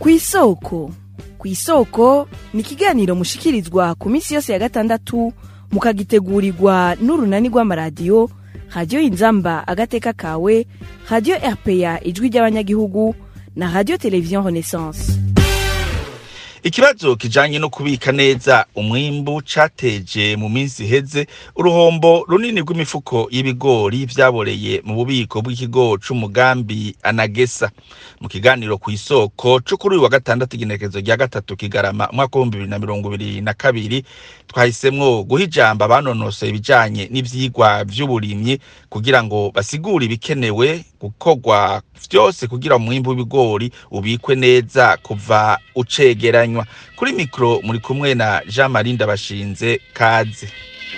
kw'isoko kw'isoko ni ikiganiro mushikirizwa ku minsi yose ya gatandatu mukagitegurirwa n'urunani rw'amaradiyo radiyo inzamba agateka kawe radiyo rpa ijwi ry'abanyagihugu na radiyo televiziyo renaissance ikibazo kijanye no kubika neza umwimbu cateje mu minsi iheze uruhombo runini rw'imifuko y'ibigori vyaboreye mu bubiko bw'ikigo c'umugambi anagesa mu kiganiro kw'isoko co kuri uyu wa gatandatu igenekerezo rya gatatu kigarama umwaka w'ibihumbi bibiri na mirongo ibiri na kabiri twahisemwo guha ijambo abanonosoye ibijanye n'ivyigwa vy'uburimyi kugira ngo basigure ibikenewe gukorwa vyose kugira umwimbu w'ibigori ubikwe neza kuva ucegeranywa kuri mikoro muri kumwe na jean marie ndabashinze kaze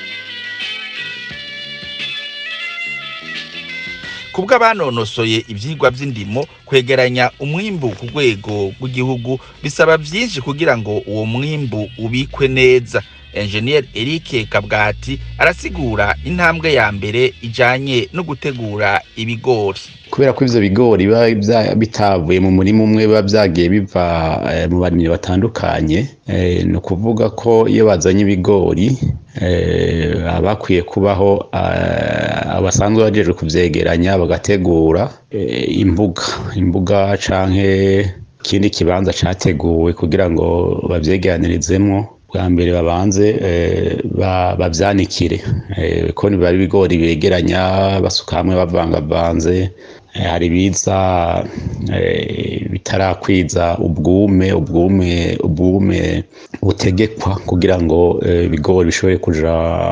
kubwo abanonosoye ivyigwa vy'indimo kwegeranya umwimbu ku rwego rw'igihugu bisaba vyinshi kugira ngo uwo mwimbu ubikwe neza engineer Eric Kabwati arasigura intambwe ya mbere ijanye no gutegura ibigori kubera ko ivyo bigori biba vya- bitavuye mu murima umwe biba vyagiye biva eh, mu barimyi batandukanye eh, ni ukuvuga ko iyo bazanye ibigori eh, haba hakwiye kubaho eh, abasanzwe bajejwe kuvyegeranya bagategura eh, imbuga imbuga canke ikindi kibanza categuwe kugira ngo bavyegeranirizemwo bwa mbere babanze eh, ba- bavyanikire eh, ko biba ari ibigori begeranya basuka hamwe bavangavanze eh, hari ibiza eh, bitarakwiza ubwume ubwume ubwume butegekwa kugira ngo eh, ibigori bishobore kuja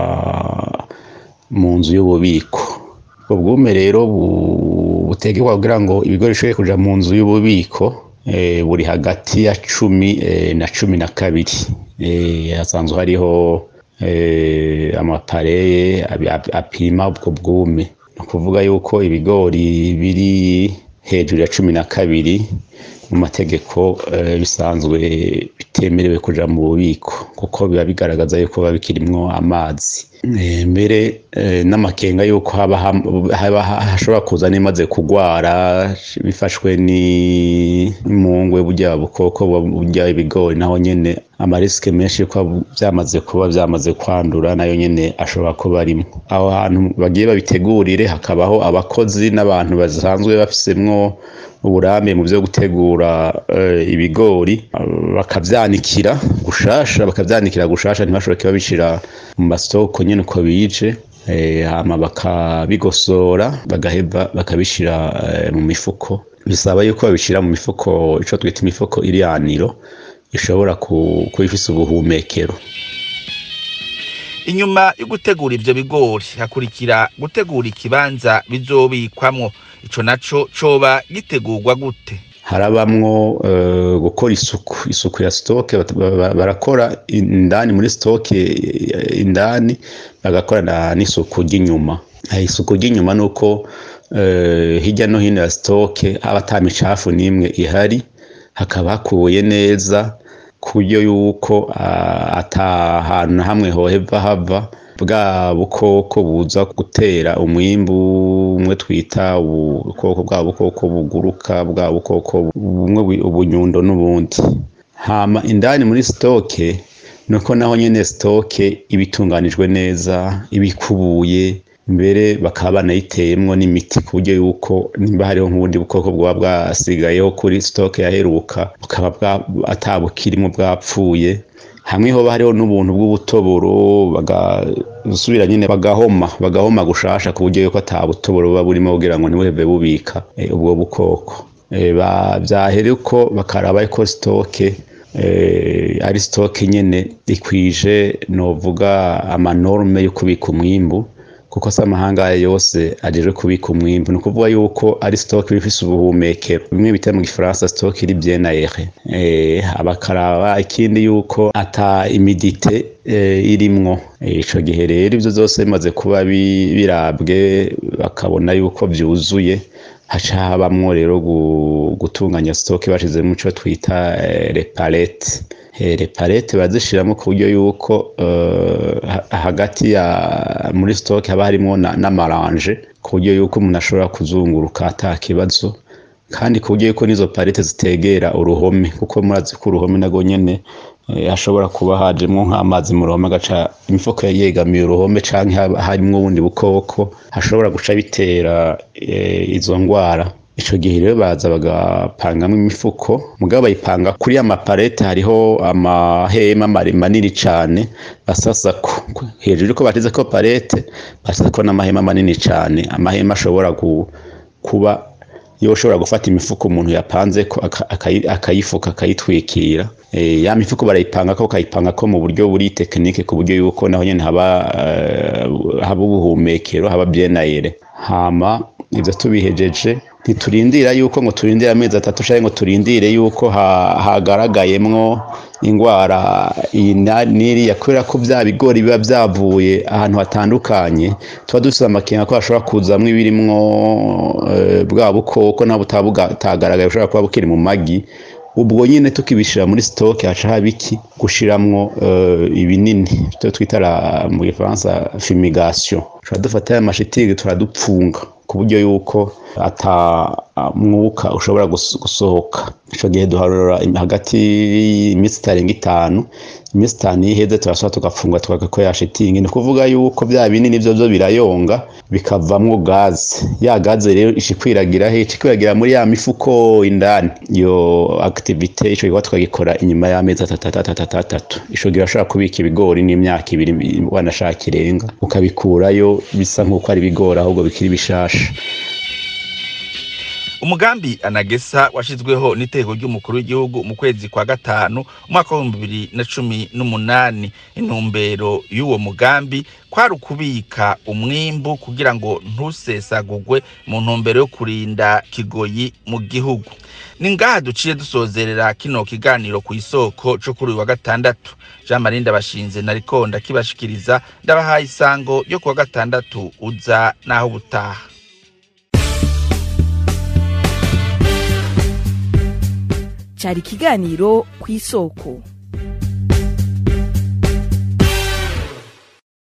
mu nzu y'ububiko ubwo bwume rero bu- butegekwa kugira ngo ibigori bishobore kuja mu nzu y'ububiko eh, buri hagati ya cumi eh, na cumi na kabiri eh, hasanzwe hariho eh, amapareye abi- ap- apima ubwo bwume ni ukuvuga yuko ibigori biri hejuru ya cumi na kabiri mu mategeko eh, bisanzwe bitemerewe kuja mu bubiko kuko biba bigaragaza yuko biba bikirimwo amazi Eh, mbere eh, n'amakenga yuko haba ham- haba ha- hashobora kuza n'imaze kugwara bifashwe ni- n'imungwe burya bukoko buba burya ibigori naho nyene amarisike menshi yuko vyamaze kuba vyamaze kwandura nayo nyene ashobora kuba arimwo aho hantu bagiye babitegurire hakabaho abakozi n'abantu basanzwe bafisemwo uburambe mu vyo gutegura eh, ibigori eh, bakavyanikira gushasha bakavyanikira gushasha ntibashobore kubabishira mu masoko nyene uko bije eh, hama bakabigosora bagaheba bakabishira eh, mu mifuko bisaba yuko babishira mu mifuko ico twita imifuko iriyaniro ishobora ku- kuba ifise ubuhumekero inyuma yo gutegura ivyo bigori hakurikira gutegura ikibanza bizobikwamwo ico naco coba gitegurwa gute harabamwo eh, gukora isuku isuku ya stoke bat- ba- ba- barakora indani muri stoke eh, indani bagakora na- n'isuku ry'inyuma Eh, isuku ry'inyuma nuko eh, hirya no hino ya stoke haba ata micafu n'imwe ihari hakaba hakubuye neza ku buryo yuko ah, ata hantu na hamwe hoheva hava bwa bukoko buza gutera umwimbu umwe twita ubukoko bwa bukoko buguruka bwa bukoko bumwe bwi- ubunyundo n'ubundi hama indani muri stoke nuko naho nyene stoke iba itunganijwe neza ibikubuye mbere bakaba banayiteyemwo n'imiti ku buryo yuko nimba hariho nk'ubundi bukoko bwaba bwasigayeho kuri stoke yaheruka bukaba bwa- atabukirimo bwapfuye hamwe hoba hariho n'ubuntu bw'ubutoboro bagasubira nyine bagahoma bagahoma gushasha ku buryo yuko ata butoboro buba burimo kugira ngo ntibuheve bubika eh, ubwo bukoko Eh, ba- vyahera uko bakaraba ko stoke eh, ari stoke nyene ikwije novuga amanorme yo kubika umwimbu kuko se amahanga yose ajejwe kubika umwimbu ni ukuvuga yuko ari stock iba ifise ubuhumekero bimwe bita mu gifaransa stock iri bien aere eh, bakaraba ikindi yuko ata imidite eh, irimwo Eh, ico gihe rero ivyo vyose bimaze kuba bi- birabwe bakabona yuko vyuzuye haca habamwo rero gu- gutunganya stock bashizemo ico twita eh, repalete Eh, repalete bazishiramo ku buryo yuko eh, ha- hagati ya muri stock haba harimo na- n'amaranje ku buryo yuko umuntu ashobora kuzunguruka ata kibazo kandi ku buryo yuko n'izo parete zitegera uruhome kuko murazi ko uruhome nago nyene eh, hashobora kuba hajemwo nk'amazi mu ruhome agaca imifuko yegamiye uruhome canke haba harimwo ubundi bukoko hashobora guca bitera eh, izo ngwara ico gihe rero baza bagapangamwo imifuko mugabo bayipanga kuri ya maparete hariho amahema mare- manini cane basasako hejuru yuko batezeko parete basasako n'amahema manini cane amahema ashobora gu- kuba yo ushobora gufata imifuko umuntu yapanze ko aka- akayi- akayifuka akayitwikira Eh, ya mifuko barayipanga ko bakayipanga ko mu buryo buri tekinike ku buryo yuko naho nyene haba eh, haba ubuhumekero haba byenayere hama ivyo tubihejeje ntiturindira yuko ngo turindire amezi atatu canke ngo turindire yuko ha- hagaragayemwo ingwara iyi na- n'iriya kubera ko vya bigori biba vyavuye ahantu hatandukanye tuba dufise amakenga ko hashobora kuzamwo ibirimwo eh, bwa bukoko nabo butaba butagaragaye bushobora kuba bukiri mu magi ubwo nyine tukibishira muri stoke haca haba iki gushiramwo eh, ibinini ivyo twita la- mu gifaransa fumigation tuba dufata ya mashitingi turadupfunga ku buryo yuko ata mwuka ushobora gus- gusohoka ico gihe duharura im- hagati y'iminsi itarenga itanu iminsi itanu iyo iheze turasubira tugapfunga tukagako ya shitingi ni ukuvuga yuko vya binini vyo vyo birayonga bikavamwo gaze ya gaze rero ica ikwiragira he ica ikwiragira muri ya mifuko indani iyo activite ico gikorwa tukagikora inyuma y'amezi atatu atatu atatu atatu ico gihe urashobora kubika ibigori n'imyaka ibiri wanashaka irenga ukabikurayo bisa nk'uko ari ibigori ahubwo bikiri bishasha umugambi anagesa washizweho n'iteko ry'umukuru w'igihugu mu kwezi kwa gatanu umwaka w'ibihumbi bibiri na cumi n'umunani intumbero y'uwo mugambi kwari ukubika umwimbu kugira ngo ntusesagugwe mu ntumbero yo kurinda kigoyi mu gihugu ni ngaha duciye dusozerera kino kiganiro ku isoko co kuri uyu wa gatandatu jean marie ndabashinze nariko ndakibashikiriza ndabahaye isango yo ku wa gatandatu uza n'aho butaha cyari ikiganiro ku isoko